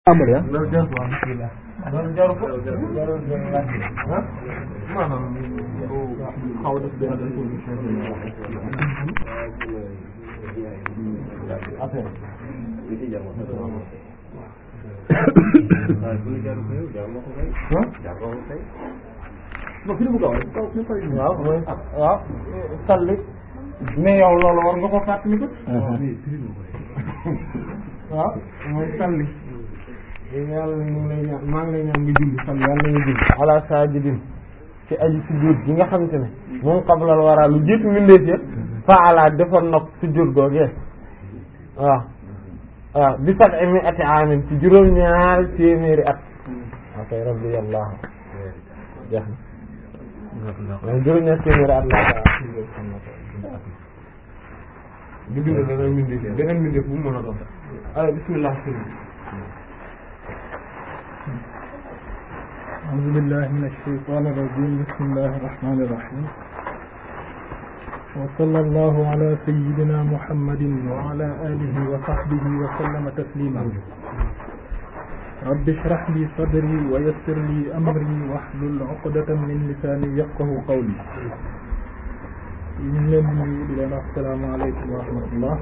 tàmbali ah loolu jarul waaw bismillah loolu jarul ko jarul ah maanaam bu xaw def benn introduction affaire non fi mu gaaw rek kaw fi fay waaw waaw salli mais yow loolu war nga ko fàttali ko waaw mooy salli yàlla ñu ngi lay ñaan maa ngi lay ñaan nga julli salli yàlla nga julli ala sajidin ci aji sujjóot gi nga xamante ne moom qablal wara lu jiitu mbindeef ya faala defoon na sujjóot googee waaw waaw bi sab'i mi'ati aamin ci juróom ñaar téeméeri at ok rabbi yàllaahu jeex na juróom ñaar téeméeri at laa kaa di bind beneen mbindeef beneen mbindeef bu mu mën a doon ay bismillah أعوذ بالله من الشيطان الرجيم بسم الله الرحمن الرحيم وصلى الله على سيدنا محمد وعلى آله وصحبه وسلم تسليما رب اشرح لي صدري ويسر لي أمري واحلل عقدة من لساني يفقه قولي ñu ngi leen di nuyu di leen wax salaamaaleykum wa rahmatullah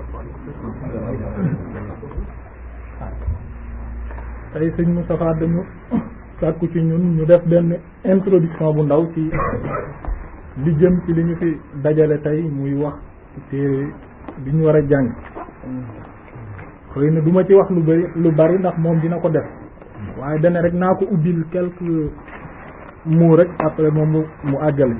tey sëñ Moustapha dañu sàkku ci ñun ñu def benn introduction bu ndaw ci li jëm ci li ñu fi dajale tey muy wax ci téere bi ñu war a jàng xëy na du ma ci wax lu bari lu bari ndax moom dina ko def waaye dana rek naa ko ubbil quelques mots rek après moom mu mu àggale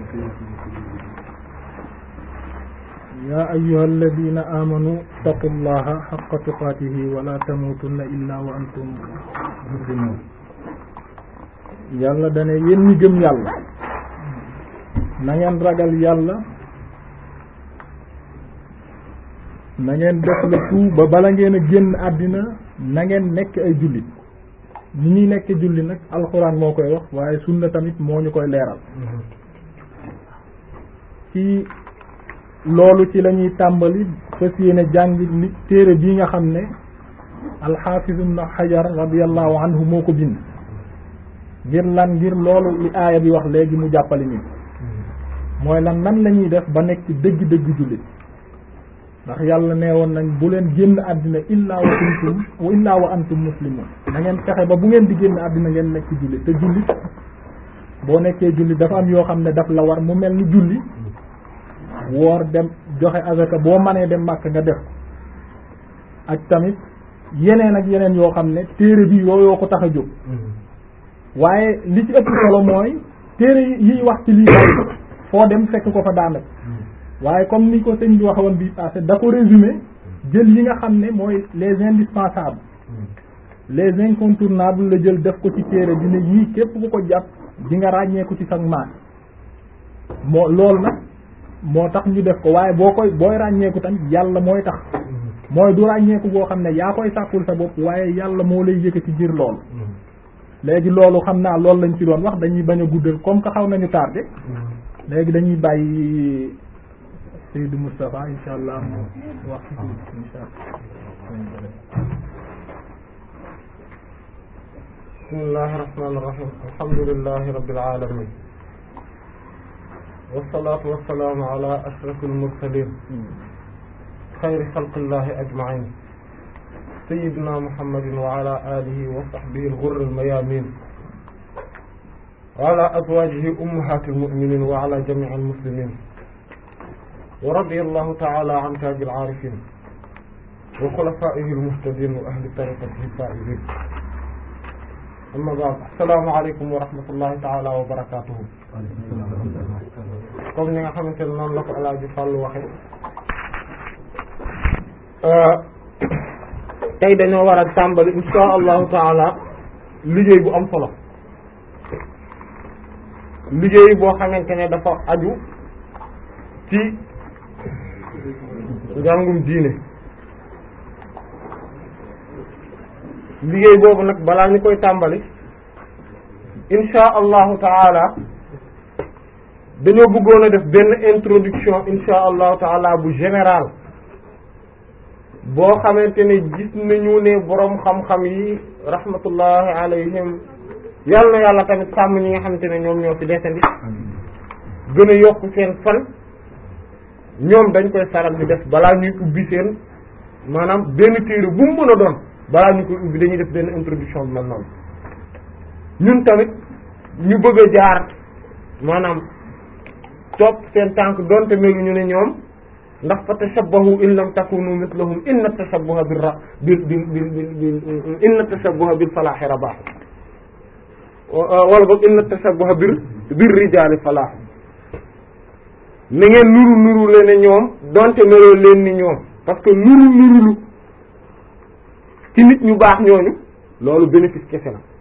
yaa ayyuha alladina amanu taqullaha xaqa tuqaatihi wala tamutunna illa wa antum muslimun yàlla dane yéen ñi gëm yàlla na ngeen ragal yàlla na ngeen def le tout ba bala ngeen a génn àddina na ngeen nekk ay jullit ni ñuy nekk julli nag alxuraan moo koy wax waaye sunna tamit moo ñu koy leeral ci loolu ci la ñuy tàmbali fas yéene jàng li téere bii nga xam ne alxaafiz ibn xajar radiallahu anhu moo ko bind ngir lan ngir loolu li aaya bi wax léegi mu jàppale ñu mooy lan nan la ñuy def ba nekk dëgg-dëgg jullit ndax yàlla nee woon nañ bu leen génn àddina illaa wa kuntum wa illaa wa antum muslimun na ngeen fexe ba bu ngeen di génn àddina ngeen nekk jullit te jullit boo nekkee jullit dafa am yoo xam ne daf la war mu mel ni julli woor dem joxe azaka boo manee dem màkk nga def ak tamit yeneen ak yeneen yoo xam ne téere bi yooyoo ko tax a jóg waaye li ci ëpp solo mooy téere yiy wax ci lii bari foo dem fekk ko fa daanaka waaye comme ni ko sëñ bi waxoon bi passé da ko résumé jël yi nga xam ne mooy les indispensables les incontournables la jël def ko ci téere bi ne yii képp ku ko jàpp di nga ràññeeku ci sag maat moo loolu nag moo tax ñu def ko waaye boo koy booy ràññeeku tamit yàlla mooy tax mooy du ràññeeku boo xam ne yaa koy sàkkul sa bopp waaye yàlla moo lay yëkkati ngir loolu léegi loolu xam naa loolu lañ ci doon wax dañuy bañ a guddal comme que xaw nañu tardé léegi dañuy bàyyi Seydou Moustapha insha allah mu wax ci insha allah bismillahi rahmaani rahim alhamdulillahi rabbil alamin wasalaatu wasalaamu ala ashrafil mursalin xayri xalqillahi ajmain sayidina muhammadin wa ala alihi wa sahbihi al-ghurri al-mayamin wa ala azwajihi ummahati al-mu'minin wa ala jami'i al-muslimin wa radiyallahu ta'ala an taji al-arifin wa khulafaihi al-muhtadin wa ahli tariqatihi al-faizin amma ba'd assalaamu aleykum wa rahmatullahi ta'ala wa barakatuhu comme ni nga xamante ne noonu la ko Alaaji Fàllu waxe tey dañoo war a tàmbali insha allahu taala liggéey bu am solo liggéey boo xamante ne dafa aju ci njàngum diine liggéey boobu nag balaa ñu koy tàmbali insha allahu taala dañoo bëggoon a def benn introduction insha allahu taala bu général boo xamante ne gis nañu ne boroom xam-xam yi rahmatullahi alayhim yàlla na yàlla tamit sàmm ñi nga xamante ne ñoom ñoo fi desandi gën a yokk seen fan ñoom dañ koy saral di def balaa ñuy ubbi seen maanaam benn téere bu mu mën a doon balaa ñu koy ubbi dañuy def benn introduction bi mel noonu ñun tamit ñu bëgg a jaar maanaam topp seen tànk donte melu ñu ne ñoom ndax fa tashabbahu in lam takunu mislahum inna tashabbuha bil ra bil bil bil bil inna tashabbuha bil falaahi rabaax wala boog inna tashabbuha bir bir rijaali falaax na ngeen nuru nuru leen ne ñoom donte meloo leen ni ñoom parce que nuru nurulu ci nit ñu baax ñooñu loolu bénéfice kese la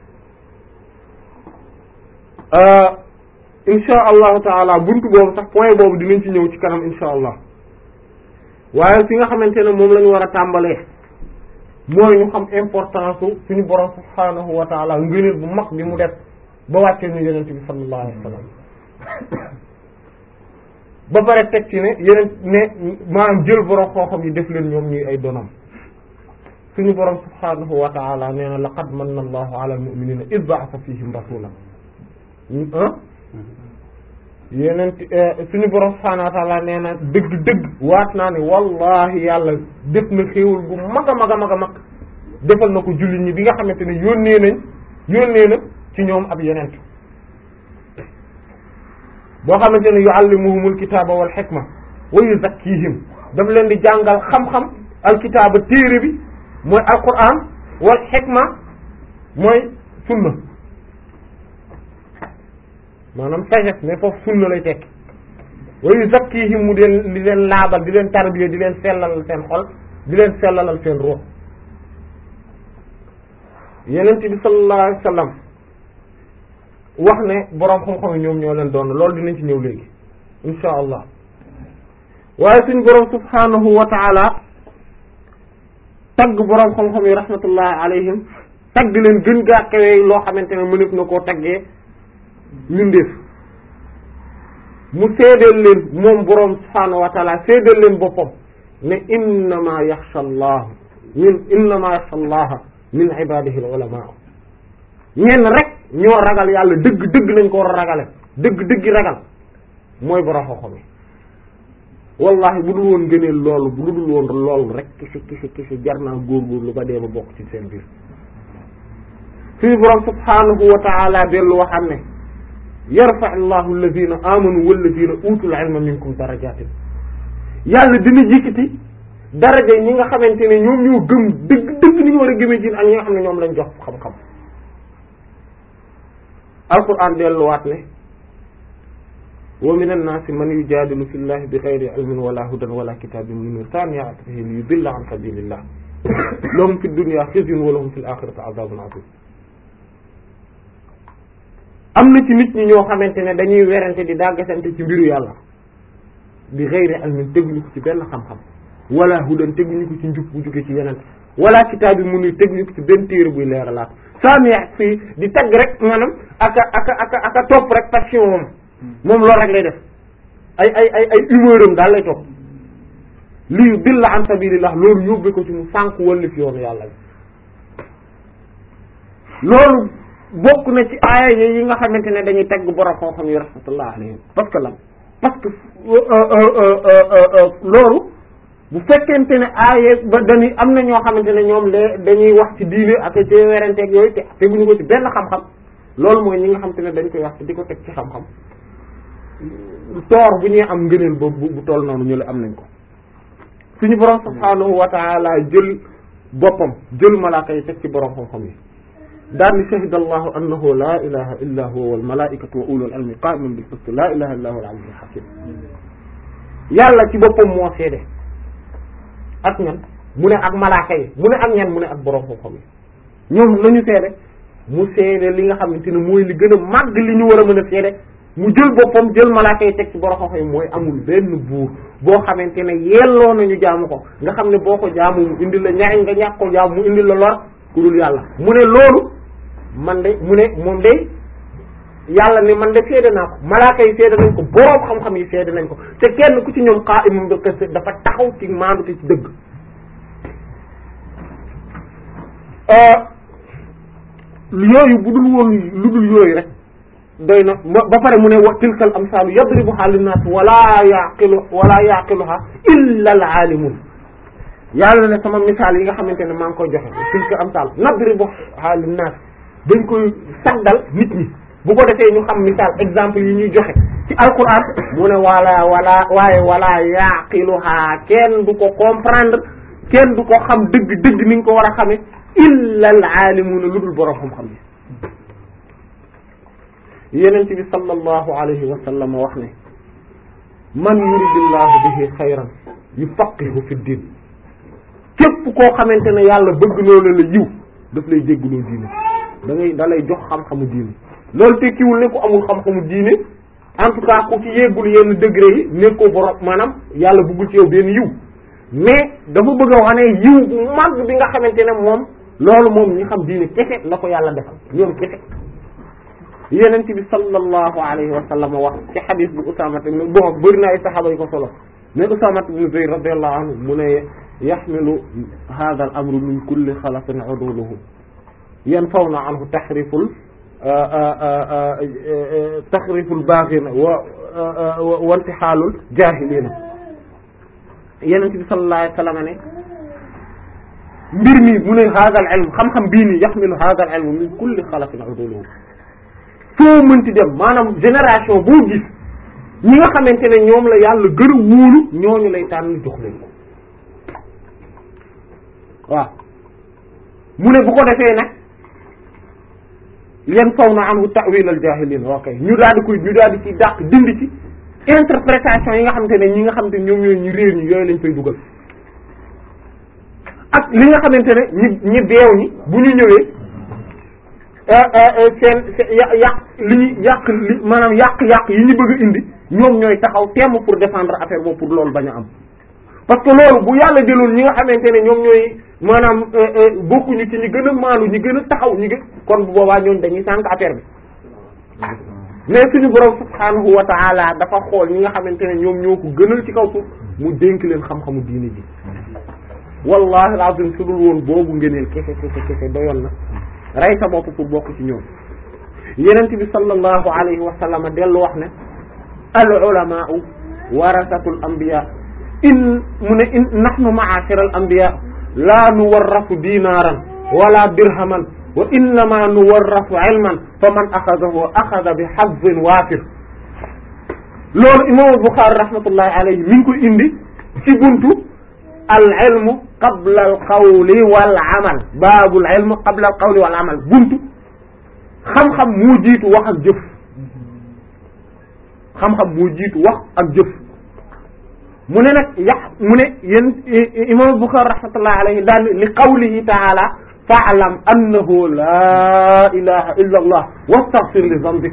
insha allahu taala buntu boobu sax point boobu dinañ ci ñëw ci kanam insha allah waaye fi nga xamante ne moom la ñu war a tàmbalee mooy ñu xam importance su suñu borom subhanahu wa taala ngëneel bu mag bi mu def ba wàccee ñu yonent bi sallallahu alayhi wa sallam ba pare teg ci ne yeneen ne maanaam jël borom xooxam yi def leen ñoom ñuy ay donam suñu borom subhanahu wa taala nee na laqad manna allahu ala almu'minina id ba'atha fihim rasulan yeneen suñu borom subhanahu wa taala nee na dëgg dëgg waat naa ne wallahi yàlla def na xéewal gu mag a mag a mag a mag defal na ko jullit ñi bi nga xamante ne yónnee nañ yónnee na ci ñoom ab yeneen boo xamante ne yuallimuhumul kitaaba wal xikma wa yuzakkihim daf leen di jàngal xam-xam alkitaaba téere bi mooy alquran wal xikma mooy sunna maanaam sagesse mais foofu sunna lay tekki wa yuzakkihim mu deen di leen laabal di leen tarbiya di leen sellalal seen xol di leen sellalal seen ruux yenent bi sallallahu alayhi wa sallam wax ne boroom xam-xam yi ñoom ñoo leen doon loolu dinañ ci ñëw léegi insha allah waaye suñ boroom subhanahu wa taala tagg boroom xam-xam yi rahmatullahi alayhim tagg leen gën gaa kawee loo xamante ne mënef na koo taggee mindeef mu seedeel leen moom boroom subhanahu wa taala seedeel leen boppam ne innama yaxsha allah min innama yaxsha allaha min ibadihi al ulama ñenn rek ñoo ragal yàlla dëgg dëgg lañ ko war a ragale dëgg dëggi ragal mooy borom xam-xam yi wallahi bu dul woon gëneel loolu bu dul woon loolu rek kisi kisi kisi jar naa góorgóorlu ba dee ba bokk ci seen biir suñu borom subhanahu wa taala dellu waxam ne yarfa allahu alladina amanu walladina utul ilma minkum darajatin yàlla dina jikkiti daraja ñi nga xamante ne ñoom ñoo gëm dëgg dëgg ni ñu war a gëmee ci ak ñi nga xam ne ñoom lañ jox xam-xam alquran delluwaat ne wa min annaasi man yujadilu fi llahi bi xayri ilmin wala hudan wala kitabin munir thaniya atfihi li yudilla an sabilillah lahum fi dunya khizyun wa lahum fi l-akhirati adhabun adhim am na ci nit ñi ñoo xamante ne dañuy werante di dàggasante ci mbiru yàlla bi xayri ilmin teguñu ko ci benn xam-xam wala hudan teguñu ko ci njub bu jóge ci yeneen wala kitabin munir teguñu ko ci benn téere buy leeralaat saamiya fii di tagg rek maanaam aka aka aka aka topp rek passion moom moom loolu rek lay def ay ay ay ay humeur am daal lay topp lii dilla an sabilillah loolu yóbbe ko ci mu sànk wallif yoonu yàlla bi loolu bokk na ci aaya yi nga xamante ne dañuy tagg borom xam-xam yi rahmatullah alayhim parce que lan parce que loolu bu fekkente ne aaye ba dañuy am na ñoo xamante ne ñoom de dañuy wax ci diine ak ci werenteeg yooyu te teguñu ko ci benn xam-xam loolu mooy ñi nga xamante ne dañ koy wax te di ko teg ci xam-xam toor bu ñuy am ngëneel boobu bu toll noonu ñu la am nañ ko suñu borom subhaanahu wa taala jël boppam jël malaaka yi teg ci borom xam-xam yi daal ni shahida allahu annahu la ilaha illa huwa wal malaikatu wa ulul ilmi qa'iman bil qist la ilaha illa huwa al aliyyul hakim yàlla ci boppam moo seede ak ñan mu ne ak malaaka yi mu ne ak ñan mu ne ak borom xam-xam yi ñoom nañu seede mu seede li nga xamante ne mooy li gën a màgg li ñu war a mën a seede mu jël boppam jël malaaka yi teg ci borom xam-xam yi mooy amul benn buur boo xamante ne yelloo nañu jaamu ko nga xam ne boo ko jaamu mu indi la ñariñ nga ñàkk ko jaamu mu indi la lor ku dul yàlla mu ne loolu man de mu ne moom de yàlla ne man de seede naa ko malaaka yi seede nañ ko borom xam-xam yi seede nañ ko te kenn ku ci ñoom qaa'imum bil qist dafa taxaw ci maandu te ci dëgg yooyu bu dul woon lu dul yooyu rek doy na ba pare mu ne wa tilkal amsaalu yadribuha linnaas wala yaqilu wala yaqiluha illa al aalimun yàlla ne sama misaal yi nga xamante ne maa ngi koy joxe tilkal amsaal nadribuha linnaas dañ koy saddal nit ñi bu ko defee ñu xam misaal exemple yi ñuy joxe ci alquran mu ne wala wala waaye wala yaqiluha kenn du ko comprendre kenn du ko xam dëgg dëgg ni nga ko war a xame illa al aalimuuna lu dul boroom xam-xam yi yenent bi sallallahu alayhi wa sallam wax ne man yuridillahu bihi xayran yufaqihu fi din képp koo xamante ne yàlla bëgg loolu la yiw daf lay déggloo diine da ngay da lay jox xam-xamu diine loolu tekkiwul ne ku amul xam-xamu diine en tout cas ku ci yeggul yenn degré yi nekkoo borom maanaam yàlla bëggul ci yow benn yiw mais dafa bëgg a wax ne yiw bu mag bi nga xamante ne moom loolu moom ñi xam diine kese la ko yàlla defal ñoom kese yenent bi sallallahu alayhi wa sallam wax ci xadis bu Usaama ibn bon bëri na ay saxaaba yu ko solo mais Usaama ibn Zayd radiyallahu anhu mu ne yaxmilu hadha al amru min kulli xalafin uduluhu yanfawna anhu taxriful taxriful baaxina wa wantixaalul jaahiliina yenent bi sallallahu alayhi wa sallam ne mbir mi mu ne hadha al ilm xam-xam bii nii yaxmilu hadha al ilm min kulli xalafin uduluhu foo mënti dem maanaam génération boo gis ñi nga xamante ne ñoom la yàlla gën a wóolu ñooñu lay tànn jox leen ko waaw mu ne bu ko defee nag yan faw na anhu ta'wil al jahilin ok ñu daal di koy ñu daal di ci dàq dindi ci interprétation yi nga xamante ne ñi nga xamante ne ñoom ñooy ñu réer ñi yooyu lañ fay dugal ak li nga xamante ne ñi ñi beew ñi bu ñu ñëwee seen yàq li ñu yàq li maanaam yàq-yàq yi ñu bëgg a indi ñoom ñooy taxaw temm pour défendre affaire boobu pour loolu bañ a am parce que loolu bu yàlla jëloon ñi nga xamante ne ñoom ñooy maanaam bokkuñu ci ñi gën a maanu ñi gën a taxaw ñi gën kon bu boobaa ñoom dañuy sànq affaire bi mais suñu borom subhanahu wa ta'ala dafa xool ñi nga xamante ne ñoom ñoo ko gënal ci kaw suuf mu dénk leen xam-xamu diine ji wallahi alazim su dul woon boobu ngëneel kese kese kese doyoon na rey sa bopp pour bokk ci ñoom yenent bi sallallahu alayhi wa sallam dellu wax ne al ulamaa'u warasatul anbiya in mu ne in nahnu ma'ashira al anbiya la nuwarrasu dinaran wala dirhaman wa innama nuwarrasu ilman fa man axadahu axada bi hazzin waafir loolu imam Bukhari rahmatullahi alayhi mi ngi koy indi ci buntu al ilmu qabla al qawli wal amal baabul ilmu qabla al qawli wal amal buntu xam-xam moo jiitu wax ak jëf xam-xam moo jiitu wax ak jëf mu ne nag yax mu ne yéen imam Bukhari rahmatullahi alayhi daan li qawlihi taala fa'lam annahu la ilaha illa allah wastaghfir li dhanbik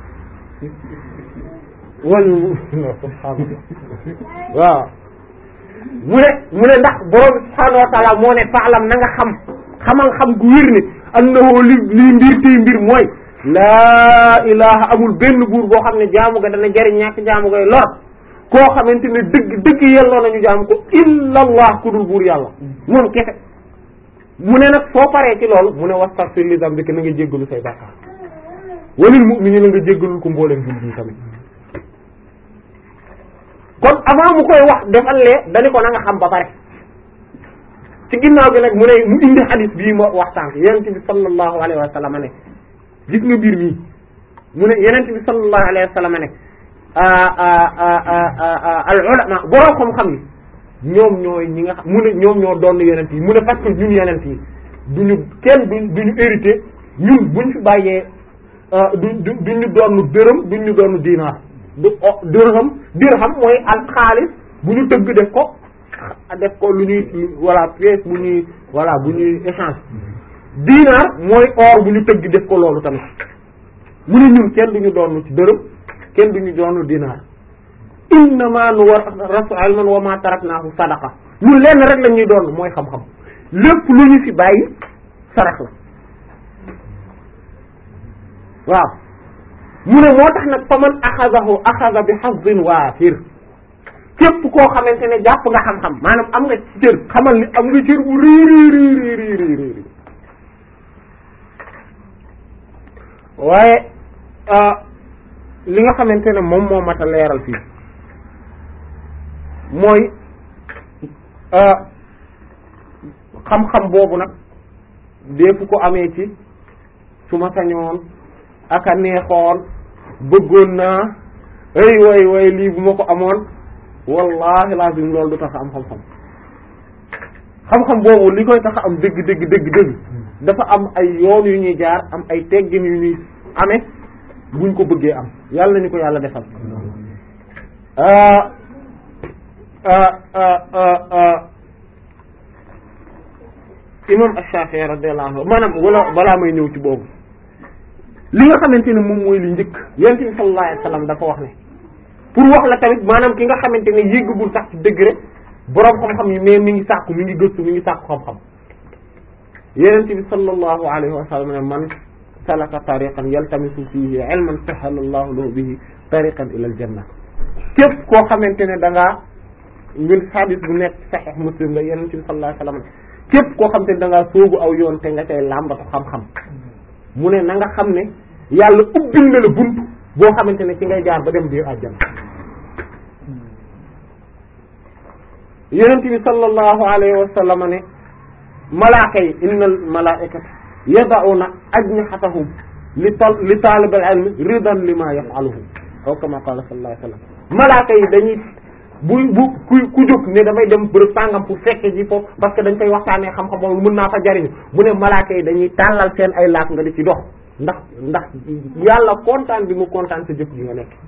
wal subhaanallah waaw mu ne mu ne ndax borom subhaanahu wa taala moo ne faalam na nga xam xamal xam gu wér ne annahu li lii mbir tey mbir mooy laa ilaha amul benn buur boo xam ne jaamu ga dana jariñ ñàkk jaamu gay lor koo xamante ne dëgg dëgg yelloo nañu jaamu ko illa allah ku dul buur yàlla moom kese mu ne nag soo paree ci loolu mu ne wastaghfir li dambika na nga jéggalu say bàkkaar walil mu'minina nga jéggalul ko mbooleem jullit yi tamit kon avant mu koy wax defal lee dañu ko na nga xam ba pare ci ginnaaw gi nag mu ne mu indi hadith bii ma wax sànq yenente bi sallallahu alayhi wa sallam ne gis nga mbir mii mu ne yenente bi sallallahu alayhi wa sallam ne al ulama borom xam-xam yi ñoom ñooy ñi nga xam mu ne ñoom ñoo doon yenent yi mu ne parce que ñun yenent yi duñu kenn duñ duñu hérité ñun buñ fi bàyyee du du duñu doon dërëm duñu doon diinaar du dirham dirham mooy al xaalis bu ñu tëgg def ko def ko lu ñuy voilà pièce bu ñuy voilà bu ñuy échange diinaar mooy or bu ñu tëgg def ko loolu tamit mu ne ñun kenn duñu doon ci dërëm kenn duñu doon diinaar innama nu war rasu ilman wa ma taraknaahu sadaqa ñun lenn rek la ñuy doon mooy xam-xam lépp lu ñu fi bàyyi sarax la waaw mu ne moo tax nag fa man axadahu axada bi hazzin waafir képp koo xamante ne jàpp nga xam-xam maanaam am nga ci cër xamal ni am nga cër bu rii rii rii rii rii rii waaye li nga xamante ne moom moo mat a leeral fii mooy xam-xam boobu nag deefu ko amee ci su ma sañoon aka neexoon bëggoon naa ay way way lii bu ma ko amoon wallahi lazim loolu du tax am xam-xam xam-xam boobu li koy tax am dëgg dëgg dëgg dëgg dafa am ay yoon yu ñuy jaar am ay teggin yu ñuy amee buñ ko bëggee am yàlla nañu ko yàlla defal imam Ash-Shafi'i radiyallahu anhu maanaam wala balaa may ñëw ci boobu li nga xamante ne moom mooy li njëkk yonent bi sallallahu alayhi wasallam dafa wax ne pour wax la tamit maanaam ki nga xamante ne yéggagul sax ci degré boroom xam-xam yi mais mi ngi sàkku mi ngi gëstu mi ngi sàkku xam-xam yonent bi sallallahu alayhi wa sallam ne man salaka tariqan yaltamisu fihi ilman sahala Allahu lahu bihi tariqan ila al-janna képp koo xamante ne da ngaa ngir hadith bu nekk sahih muslim la yonent bi sallallahu alayhi wa sallam képp koo xamante ne da ngaa soogu aw yoon te nga cay làmbatu xam-xam mu ne na nga xam ne yàlla ubbil na la bunt boo xamante ne ci ngay jaar ba dem biir àjjana yonent bi sallallahu alayhi wa sallam ne malaaka yi innal malaa'ikata yada'una ajnihatahum li tal li taalibil ilmi ridan lima yaf'aluhu aw kama qala sallallahu alayhi wa sallam malaaka yi dañuy bu bu ku ku jóg ne damay dem bërëb sàngam pour fekke ji foofu parce que dañ koy waxtaanee xam-xam boobu mën naa fa jariñu mu ne malaaka yi dañuy tàllal seen ay laaf nga di ci dox ndax ndax yàlla kontaan bi mu kontaan sa jëf ji nga nekk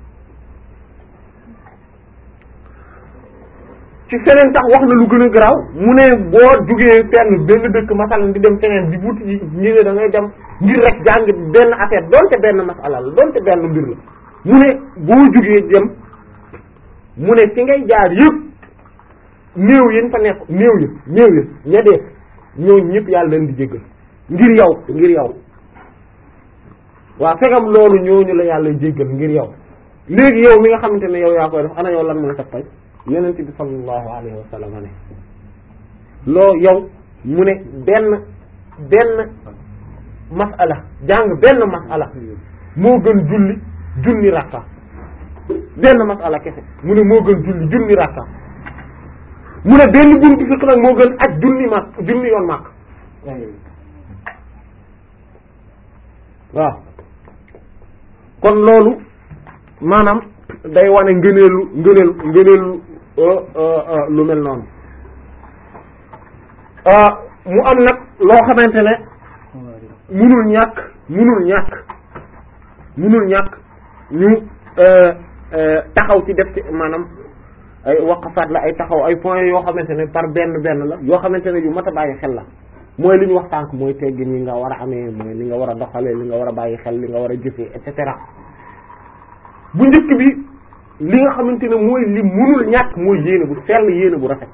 ci feneen tax wax na lu gën a garaaw mu ne boo jugee fenn benn dëkk masalan di dem feneen di wuti ji ñi ne da ngay dem ngir rek jàng benn affaire donte benn masala la donte benn mbir la mu ne boo jugee dem mu ne fi ngay jaar yëpp néew yéen fa nekk néew ya néew ya ña dee ñooñu ñëpp yàlla leen di jéggal ngir yow ngir yow waaw fegam loolu ñooñu la yàlla jéggal ngir yow léegi yow mi nga xamante ne yow yaa koy def ana yow lan mooy sa pay yonent bi sallallahu alayhi wa sallam ne loo yow mu ne benn benn masala jàng benn masala moo gën julli junni rakka benn masala kese mu ne moo gën julli junni rakka mu ne benn buntu fiqh nag moo gën aj junni mak junni yoon màkk waaw kon loolu maanaam day wane ngëneelu ngëneel ngëneelu lu mel noonu mu am nag loo xamante ne munul ñàkk munul ñàkk munul ñàkk ñu taxaw ci def ci maanaam ay waqafaat la ay taxaw ay points yoo xamante ne par benn benn la yoo xamante ne yu mat a bàyyi xel la mooy li ñu wax tànk mooy teggin yi nga war a amee mooy li nga war a doxalee li nga war a bàyyi xel li nga war a jëfee et cetera bu njëkk bi li nga xamante ne mooy li munul ñàkk mooy yéene bu sell yéene bu rafet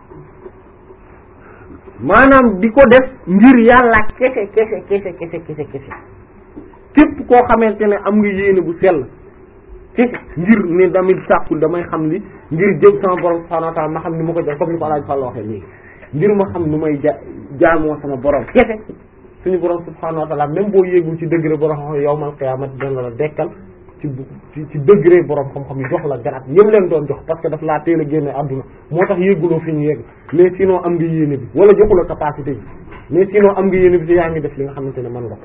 maanaam di ko def ngir yàlla kese kese kese kese kese kese képp koo xamante ne am nga yéene bu sell kese ngir ne damit sàkkul damay xam li ngir jëm sama borom subhanahu wa ta'ala ma xam ni ma ko jox comme ni ko alaaj Fall waxee léegi ngir ma xam nu may ja jaamoo sama borom kese suñu borom subhanahu wa ta'ala même boo yéegul ci degré borom xam yawmal qiyaamati dana la dekkal ci ci ci degré borom xam-xam yi jox la garab yëm leen doon jox parce que daf laa teel a génne àdduna moo tax yéeguloo fi ñu yegg mais sinon am nga yéene bi wala joxula capacité bi mais sinon am nga yéene bi te yaa ngi def li nga xamante ne mën nga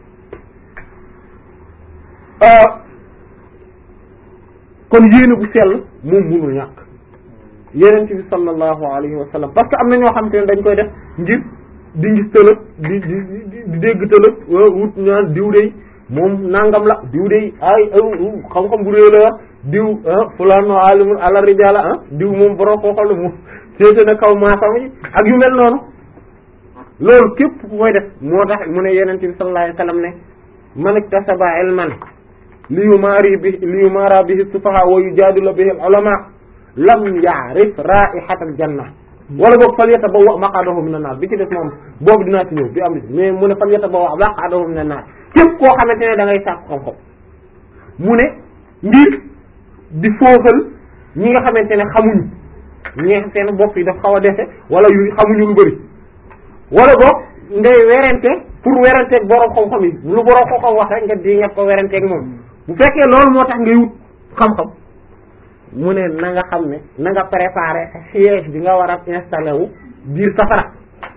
kon yéene bu sell moom munul ñàkk yeneen bi sallallahu alayhi wa sallam parce que am na ñoo xamante ne dañ koy def ngir di ngis tëlëg di di di dégg tëlëg wut ñaan diw dey moom nangam la diw dey ay xam-xam bu réy la diw fulano alimul ala rijala ah diw moom borom koo xam ne moom féete na kaw maasam yi ak yu mel noonu loolu képp ku koy def moo tax mu ne yeneen bi sallallahu alayhi wa sallam ne man iktasaba ilman li yumaari bi li yumaara bihi sufaha wa yujaadilu bihi al ulama lam ya'rif ra'ihatal janna wala boog fal yatabawwa maq'adahu minan naar bi ci def moom boobu dinaa ci ñëw bi am di mais mu ne fal yatabawwa maq'adahu minan naar képp koo xamante ne da ngay sàkk xam-xam mu ne ngir di fooxal ñi nga xamante ne xamuñu ñi nga seen bopp yi daf xaw a defe wala yu xamuñu lu bari wala boog ngay werante pour weranteeg borom xam-xam yi lu borom xam-xam wax rek nga di nga ko weranteeg moom bu fekkee loolu moo tax ngay wut xam-xam mu ne na nga xam ne na nga préparer siège bi nga war a installé wu biir safara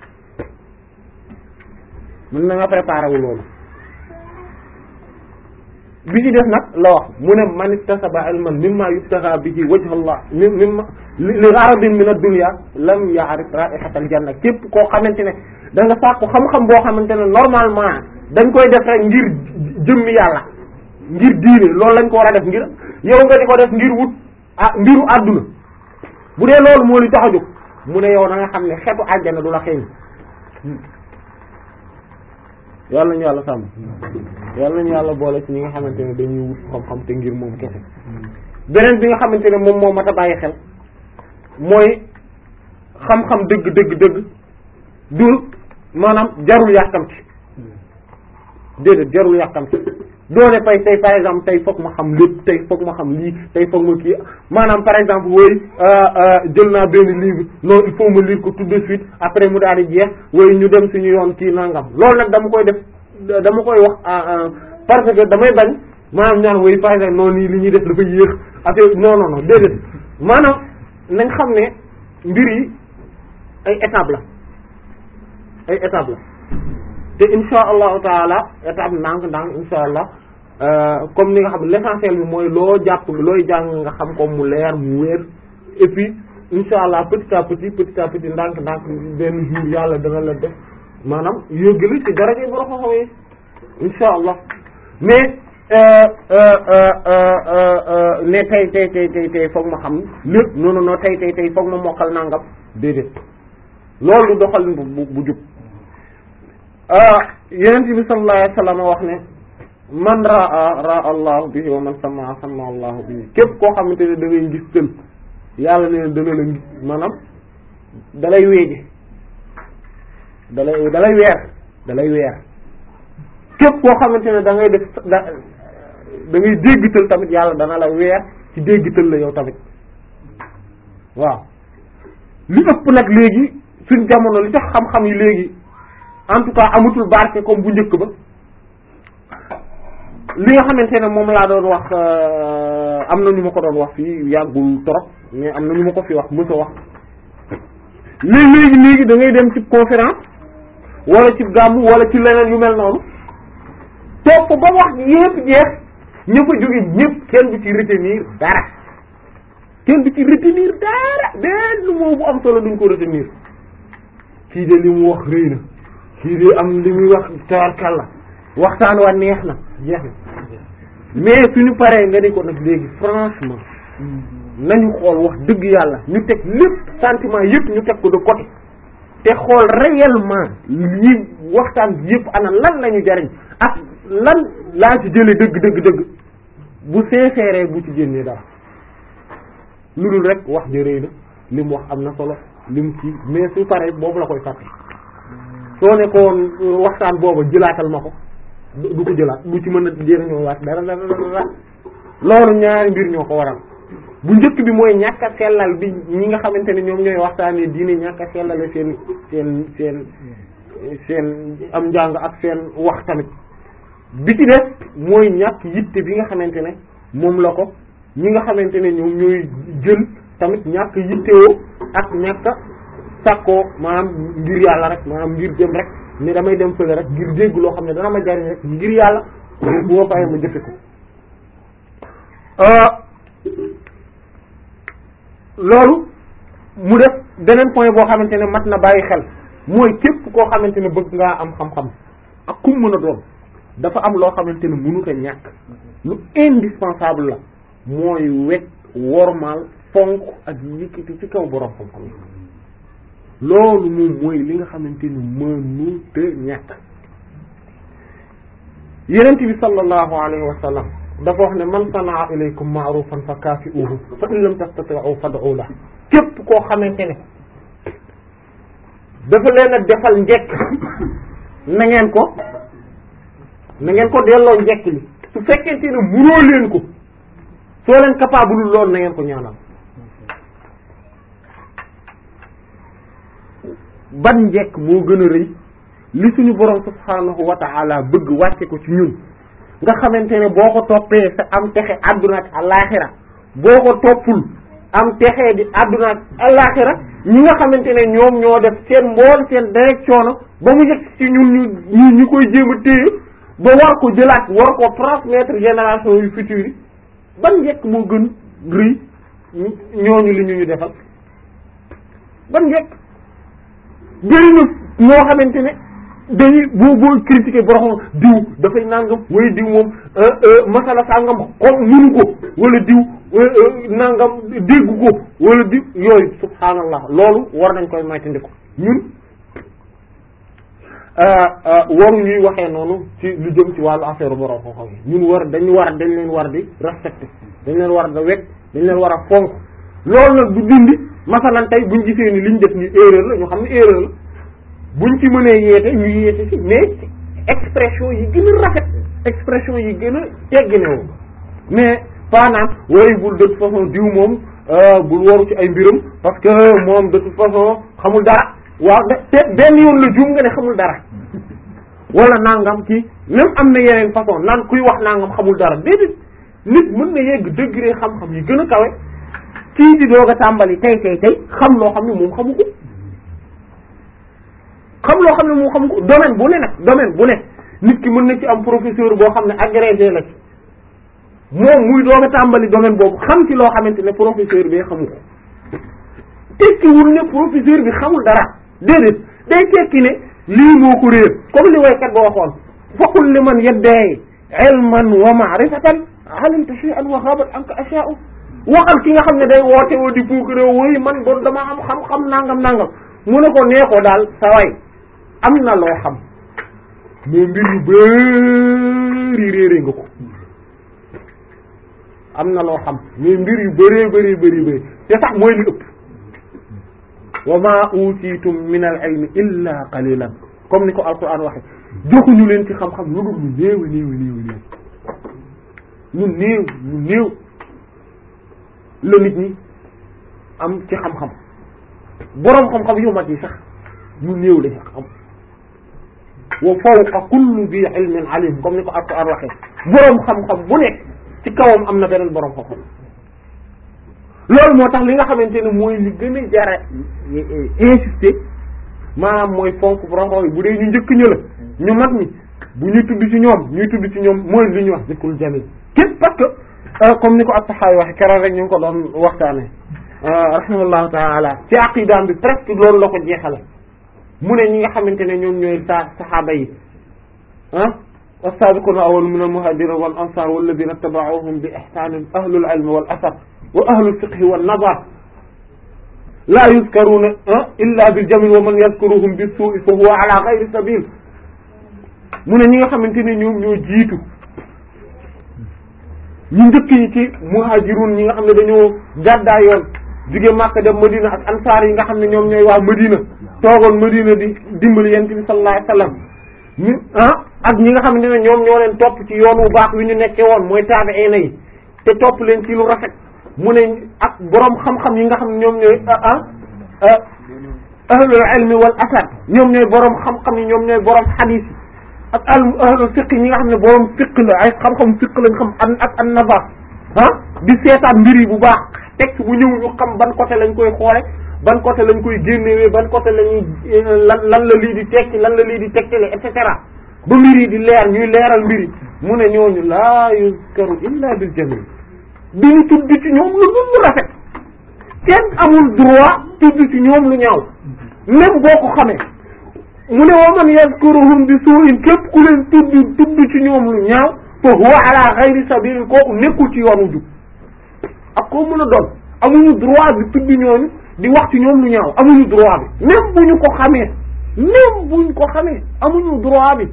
mun na nga préparer wu loolu bi ci def nag la wax mu ne man iktasaba ilman mimma yubtaga bihi wajha Allah mi mimma li gharadin min ad-dunya lam ya'rif ra'ihatal janna képp koo xamante ne da nga sàkku xam-xam boo xamante ne normalement dañ koy def rek ngir jëmmi yàlla ngir diine loolu lañ ko war a def ngir yow nga di ko def ngir wut ah mbiru àdduna bu dee loolu moo li tax a jóg mu ne yow na nga xam ne xetu àjjana du la xeeñ yàlla nañu yàlla sàmm yàlla nañu yàlla boole ci ñi nga xamante ne dañuy wut xam-xam te ngir moom kese beneen bi nga xamante ne moom moo mat a bàyyi xel mooy xam-xam dëgg dëgg dëgg dul maanaam jarul yàkkamti déedéet jarul yàkkamti doone fay tey par exemple tey foog ma xam lépp tey foog ma xam lii tey foog ma kii maanaam par exemple wooy jël naa benn livre non il faut ma lire ko tout de suite après mu daal di jeex wooy ñu dem suñu yoon kii nangam loolu nag dama koy def dama koy wax parce que damay bañ maanaam ñaan wooy par exemple noonu nii li ñuy def dafa yéex affaire non non non déedéet maanaam nañ xam ne mbir yi ay étape la ay étape la te insha allahu taala étape ndànk ndànk insha allah comme ni nga xam ne l'essentiel bi mooy loo jàpp looy jàng nga xam ko mu leer mu wér et puis insha allah petit à petit petit à petit ndànk ndànk benn jour yàlla dana la def maanaam yóggali ci daraja yi borom xam-xam yi insha allah mais ne tey tey tey tey tey foog ma xam lépp non non non tey tey tey foog ma mokkal nangam déedéet loolu du doxalin bu bu jub yenent bi sallallahu alayhi wasallam wax ne man raa raa allahu bihi wa man sama sama allahu bihi képp koo xamante ne da ngay gis tël yàlla ne dana la gis maanaam dalay weeje dalay dalay weer dalay weer képp koo xamante ne da ngay def da da ngay déggtal tamit yàlla dana la weer ci déggtal la yow tamit waaw li ëpp nag léegi suñ jamono li tax xam-xam yi léegi en tout cas amatul barke comme bu njëkk ba li nga xamante ne moom laa doon wax am na ñu ma ko doon wax fii yàggul trop mais am na ñu ma ko fi wax mësa wax léegi léegi léegi da ngay dem ci conférence wala ci gàmmu wala ci leneen yu mel noonu toog ko ba wax yépp jeex ña fa jóge ñépp kenn du ci retenir dara kenn du ci retenir dara benn moo bu am solo duñ ko retenir kii de li mu wax rëy na kii de am li muy wax tawarkal la waxtaan wa neex na jeex na mais suñu paree nga ni ko nag léegi franchement nañu xool wax dëgg yàlla ñu teg lépp sentiment yëpp ñu teg ko de côté te xool réellement yi waxtaan bi yëpp ana lan lañu jariñ ak lan laa ci jële dëgg dëgg dëgg bu sincère bu ci génnee dara lu dul rek wax ja rëy na li mu wax am na solo li mu ci mais su paree boobu la koy fàtte soo ne ko waxtaan booba jëlaatal ma ko du ko jëlaat du ci mën a jëriñoo waat dara dara dara loolu ñaari mbir ñoo ko waral bu njëkk bi mooy ñàkk a sellal bi ñi nga xamante ne ñoom ñooy waxtaanee diine ñàkk a sellale seen seen seen seen am njàng ak seen wax tamit bi ci des mooy ñàkk yitte bi nga xamante ne moom la ko ñi nga xamante ne ñoom ñooy jël tamit ñàkk yittewoo ak ñàkk a sàkkoo maanaam ngir yàlla rek maanaam ngir dem rek ne damay dem fële rek ngir dégg loo xam ne dana ma jariñ rek ngir yàlla bu ma paree ma jëfe ko loolu mu def beneen point boo xamante ne mat na bàyyi xel mooy képp koo xamante ne bëgg ngaa am xam-xam ak kum mën a doon dafa am loo xamante ne mënut a ñàkk lu indispensable la mooy wekk wormaal fonk ak yëkkati ci kaw borom xam-xam yi loolu moom mooy li nga xamante ni mënut a ñàkk yenent bi sallallahu alayhi wa sallam dafa wax ne man sanaa ilaykum ma'rufan fa kaafi'uhu fa in lam tastati'u fad'u la képp koo xamante ne dafa leen a defal njekk na ngeen ko na ngeen ko delloo njekk li su fekkente ne munoo leen ko soo leen capable loolu na ngeen ko ñaanal ban njekk moo gën a rëy li suñu borom subhaanahu wa ta'ala bëgg wàcce ko ci ñun nga xamante ne boo ko toppee sa am texe àdduna ak alaaxira boo ko toppul am texe di àdduna ak alaaxira ñi nga xamante ne ñoom ñoo def seen mbool seen direction ba mu yegg ci ñun ñu ñu ñu koy jéem a téye ba war ko jëlaat war ko transmettre génération yu future yi ban njëkk moo gën rëy ñooñu li ñu ñu defal ban njëkk bëri na ñoo xamante ne dañuy boo boo critiquer borom diw dafay nangam wala diw moom masala sangam kon munu ko wala diw nangam déggu ko wala diw yooyu subhaanallah loolu war nañ koy moytandiku ñun waru ñuy waxee noonu ci lu jëm ci wàllu affaire borom xam-xam yi ñun war dañu war dañ leen war di respecter dañ leen war da wekk dañ leen war a fonk loolu nag du dindi masalan tey buñ gisee ni liñ def ni erreur la ñu xam ne erreur la buñ ci mënee yeete ñu yeete ci mais expression yi gën a rafet expression yi gën a tegginewu mais pas naan wooy bul de toute façon diw moom bul waru ci ay mbiram parce que moom de toute façon xamul dara waaw te benn yoon la juum nga ne xamul dara wala nangam kii même am na yeneen façon naan kuy wax nangam xamul dara déedéet nit mën na yegg degré xam-xam yi gën a kawe kii di doog a tàmbali tey tey tey xam loo xam ne moom xamu ko xam loo xam ne moom xamu ko domaine bu ne nag domaine bu ne nit ki mën na ci am professeur boo xam ne agrégé la ci moom muy doog a tàmbali domaine boobu xam ci loo xamante ne professeur bi xamu ko tekkiwul ne professeur bi xamul dara déedéet day tekki ne lii moo ko réer comme li waykat ba waxoon faqul li man yadda'i ilman wa ma'rifatan alimta shay'an wa ghabat anka asha'u waxal ki nga xam ne day woote woo di puukare woy man bon dama am xam-xam nangam nangam mu ne ko nee ko daal sa way am na loo xam mais mbir yu bëri réere nga ko am na loo xam mais mbir yu bëree bëri bëri bëri te sax mooy li ëpp wa ma utitum min al ilmi illa qalilan comme ni ko alquran waxe joxuñu leen ci xam-xam lu dul lu néew néew néew néew lu néew lu néew la nit ñi am ci xam-xam boroom xam-xam yu mag yi sax ñu néew la ci xam wa fawqa kulli bi ilmin alim comme ni ko alquran waxee boroom xam-xam bu nekk ci kawam am na beneen boroom xam-xam loolu moo tax li nga xamante ne mooy li gën a jara insister maanaam mooy fonk boroom xam yi bu dee ñu njëkk ñë la ñu mag ñi bu ñuy tudd ci ñoom ñuy tudd ci ñoom mooy li ñuy wax zikrul jamil képp parce que comme ni ko at-Tahawi waxe keroog rek ñu ngi ko doon waxtaane rahimahullahu taala ci aqidaam bi presque loolu la ko jeexale mu ne ñi nga xamante ne ñoom ñooy sa saxaaba yi ah was-sabiquna awwaluna min al-muhajirin wal ansar walladhina taba'uhum bi ihsanin ahlul ilmi wal athar wa ahlul fiqhi wan nazar la yuzkaruna illa bil jamil wa man yadhkuruhum bis su'i fa huwa ala ghayri sabil mu ne ñi nga xamante ne ñoom ñoo jiitu ñu njëkk ñi ci muhajirun ñi nga xam ne dañoo gàddaay yoon jóge Makka dem Madina ak ansaar yi nga xam ne ñoom ñooy waa Madina toogoon Madina di dimbali yent bi sallallahu alayhi wasallam ñu ah ak ñi nga xam ne ñoom ñoo leen topp ci yoon wu baax wi ñu nekkee woon mooy taabi'iina yi te topp leen ci lu rafet mu ne ak boroom xam-xam yi nga xam ne ñoom ñooy ah ahlul ilmi wal asar ñoom ñooy boroom xam-xam yi ñoom ñooy boroom xadiis yi ak al ahlul fiqh ñi nga xam ne boroom fiqh la ay xam-xam fiqh lañ xam an ak an nazar ah di seetaan mbir yi bu baax texte bu ñëw ñu xam ban côté lañ koy xoole ban côté lañ koy génnewee ban côté lañuy lan lan la lii di tekki lan la lii di tekkile et cetera ba mbir yi di leer ñuy leeral mbir yi mu ne ñooñu laa yuzkaru illa bil jamil bi ñu tudd ci ñoom lu dul lu rafet kenn amul droit tudd ci ñoom lu ñaaw même boo ko xamee mu ne wa man yazkuruhum bi su'in képp ku leen tudd tudd ci ñoom lu ñaaw fa huwa ala ghayri sabil kooku nekkul ci yoonu jub ak koo mën a doon amuñu droit bi tudd ñooñu di wax ci ñoom lu ñaaw amuñu droit bi même bu ñu ko xamee même buñ ko xamee amuñu droit bi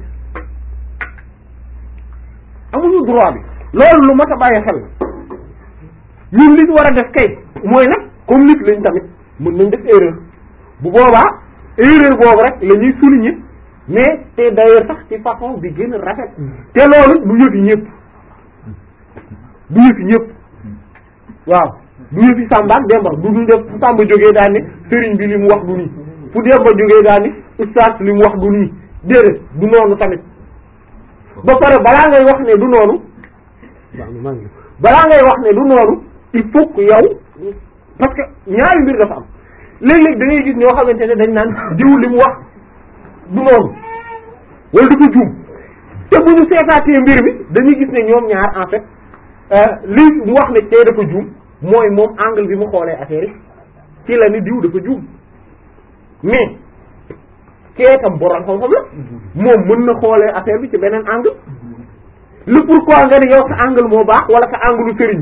amuñu droit bi loolu lu mat a bàyyi xel ñun li ñu war a def kay mooy nag comme nit lañ tamit mën nañ def erreur bu boobaa erreur boobu rek la ñuy souligner mais te d'ailleurs sax ci façon bi gën a rafet te loolu du yëfi ñëpp du yëfi ñëpp waaw du yëfi Samba ak Demba du ñu def fu Samba jógee daal ni sëriñ bi li mu wax du nii fu Demba jógee daal ni ustaas li mu wax du nii déedéet du noonu tamit ba pare balaa ngay wax ne du noonu balaa ngay wax ne du noonu il faut que yow parce que ñaari mbir dafa am léeg-léeg da ngay gis ñoo xamante ne dañ naan diw li mu wax du noonu wala dafa juum te bu ñu seetaatee mbir mi dañuy gis ne ñoom ñaar en fait li mu wax ne tey dafa juum mooy moom angle bi mu xoolee affaire yi ci la ni diw dafa juum mais kee tam borom xam-xam la moom mën na xoolee affaire bi ci beneen angle le pourquoi nga ne yow sa angle moo baax wala sa angle lu sëriñ